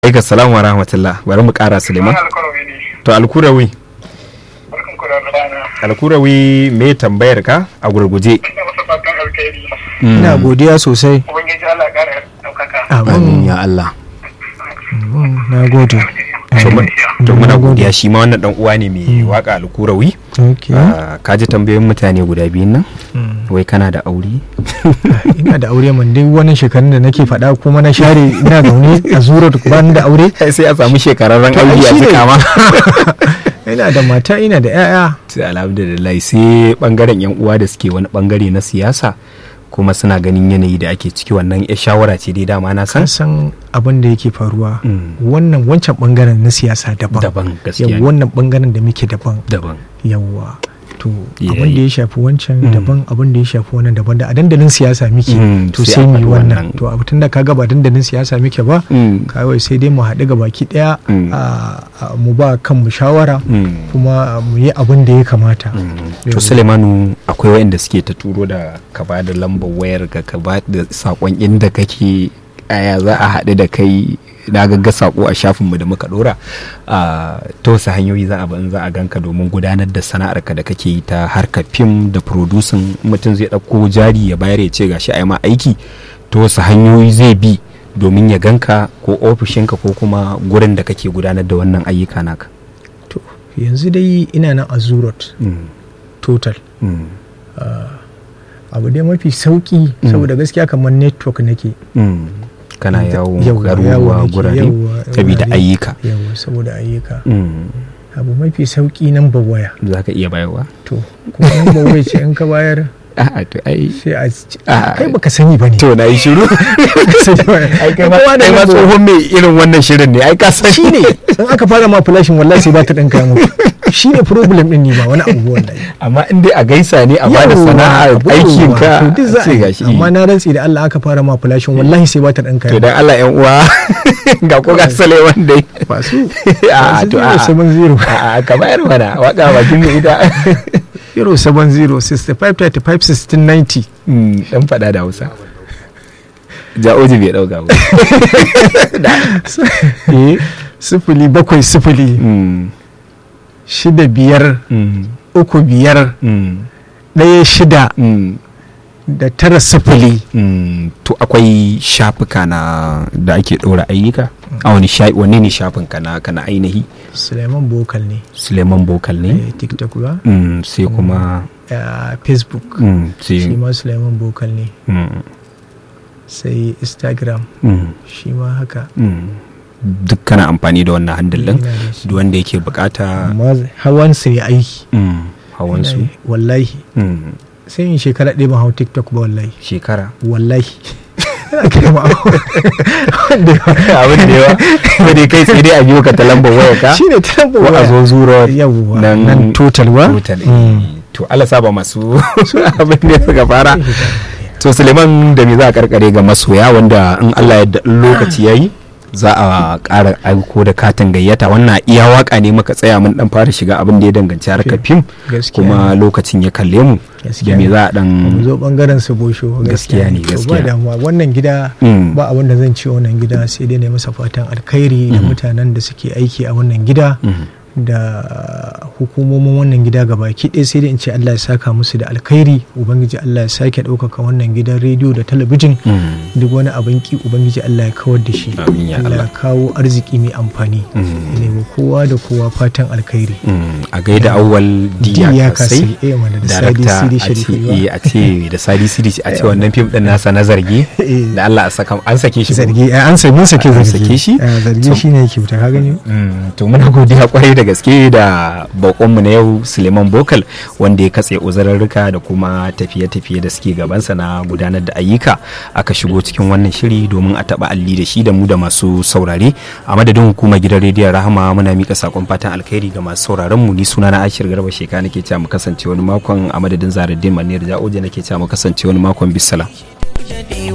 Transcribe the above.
Aika salamu wa rahmatullah bari mu kara Suleiman. To alkurawi. Alkurawi me tambayar ka a gurguje. ina godiya sosai Ubangiji Allah ya ƙara ɗaukaka. amin ya Allah. na gode To muna godiya shi ma wannan dan uwa ne mai waka alkurawi. okay Ah, Ka ji tambayoyin mutane guda biyun nan? Wai kana da aure? ina da aure man dai wannan shekarun da nake faɗa kuma na share ina zaune a zuro ba ni da aure Sai a samu shekararren To, ai aure a shi ne. cika ma. ina da mata ina da 'ya'ya Sai alhamdulillah sai bangaren yan uwa da suke wani bangare na siyasa kuma suna ganin yanayi da ake ciki wannan ya shawara ce dai dama na san kan san abin da yake faruwa Mm. wannan wancan bangaren na siyasa daban daban gaskiya yau ne. wannan bangaren da muke daban daban yawwa to Yeah, abin da yeah. ya shafi wancan Mm. daban abin da ya shafi wannan daban da a dandalin siyasa muke Mm, to sai sai a mu yi faɗi wannan wannan. to abu tunda kaga ba dandalin siyasa muke ba Mm. kawai sai dai mu haɗu ga baki ɗaya Mm. a- a- mu ba kanmu shawara Mm. kuma mu yi abin da ya kamata to sulemanu akwai wayanda suke ta turo da ka ba da lambar wayar ka ka ba da sakon inda kake aya za a haɗu da kai na gagga sako a shafinmu da muka dora a ta wasu hanyoyi za a bi in za a ganka domin gudanar da sana'arka da kake yi ta harkar fim da producing mutum zai ɗauko jari ya bayar ya ce gashi a yi ma aiki ta wasu hanyoyi zai bi domin ya ganka ko ofishinka ko kuma gurin da kake gudanar da wannan ayyuka naka to yanzu dai ina nan a zurot Mm. total Mm. abu dai mafi sauki saboda gaskiya kamar network nake Mm. kana yawo Yawwa, yawo garuruwa nake, gurare yawwa, saboda wurare. ayyuka yawa saboda ayyuka Mm. abu mafi sauki nan ba waya za ka iya bayarwa to kuma nan ba waya ce in ka bayar a'a to ai sai a ci- Ah. kai baka sani ba ne to na yi shiru ai kai ma Kowa da kai ma nan ba- tsohon mai irin wannan shirin ne ai ka san shi ne in aka fara ma flashin wallahi sai ba ta ɗan kaya muku shi ne problem ɗin ne ba wani abu wallahi amma in dai a gaisa ne a bada Yawwa, sana'ar abu aikin yawwa, ka to duk za a sai yi. gashi amma na rantsi da Allah aka fara ma flashin wallahi sai ba ta ɗan to kaya dan Allah yan uwa ga ko ga salewan dai ba su a to a seven zero a ka bayar mana waka bakin mai ita zero seven zero sixty five thirty five sixteen ninety Mm, dan fada da Hausa ja'oji bai dauka ba eh sifili bakwai sifili mm, shida biyar mm, uku biyar mm, ɗaya shida mm. da tara sifili Mm, to akwai shafuka na da ake ɗora ayyuka a wani sha wanne ne shafin ka na kana ainihi suleiman bokal ne suleiman bokal ne eh, tiktok ba mm, sai kuma eh, facebook mm, shi sai ma suleiman bokal ne mm, sai instagram mm, shi ma haka mm. duk kana amfani da wannan handle din Ina da shi. duk wanda yake bukata amma hawan su ne aiki mm, hawan su Ina yi, wallahi mm, sai in shekara ɗaya ban hau tiktok ba wallahi shekara wallahi ina kira ma wanda abin da yawa sai dai kai sai dai a biyo ka ta lambar wayar ka shi ne ta ko a zo zuro yawwa nan- nan total ba total eh. Mm. to Allah saba masu abin da suka fara to suleiman da me za a karkare ga masoya wanda in allah ya in lokaci yayi za a ƙara aiko da katin gayyata wannan iya waka ne muka tsaya mun dan fara shiga abin da ya danganci harkar fim Gaskiya kuma lokacin ya kalle mu da Gaskiya me ne. za a dan mu zo bangaren su bosho Gaskiya ne, To gaskiya. ba damuwa wannan gida Mm. ba abin da zan ce wannan gida sai dai na masa fatan alkhairi da mutanen da suke aiki a wannan gida Mhm. da hukumomin wannan gida gabaki ɗaya sai dai in ce Allah ya saka musu da alkhairi ubangiji Allah ya sake ɗaukaka wannan gidan rediyo da talabijin Mm. duk wani abin ki ubangiji Allah ya kawar da shi Amin ya Allah ya Allah. kawo arziki mai amfani Mm. ya nemi kowa da kowa fatan alkhairi Mm. a gaida awwal diya Diya kasai Kasai, eh, mana da Sadi darakta Sidi a ce Sharifu ba. eh, a ce da sadi sidi a ce wannan fim din nasa na zargi Eh. da Allah a saka an sake shi ko? zargi eh, an sami sake An zargi sake shi? Eh, zargi To- shine yake wuta ka gani Mm, to muna godiya kwarai da gaske da bakonmu na yau suleiman bokal wanda ya katse uzurarruka da kuma tafiye-tafiye da suke gabansa na gudanar da ayyuka aka shigo cikin wannan shiri domin a taba alli da shi da mu da masu saurare a madadin hukumar gidan rediyon rahama muna mika sakon fatan alkhairi ga masu sauraron mu ni suna na ashir garba sheka nake cewa mu kasance wani makon a madadin zaradin maniyar ja'oje nake cewa mu kasance wani makon bisala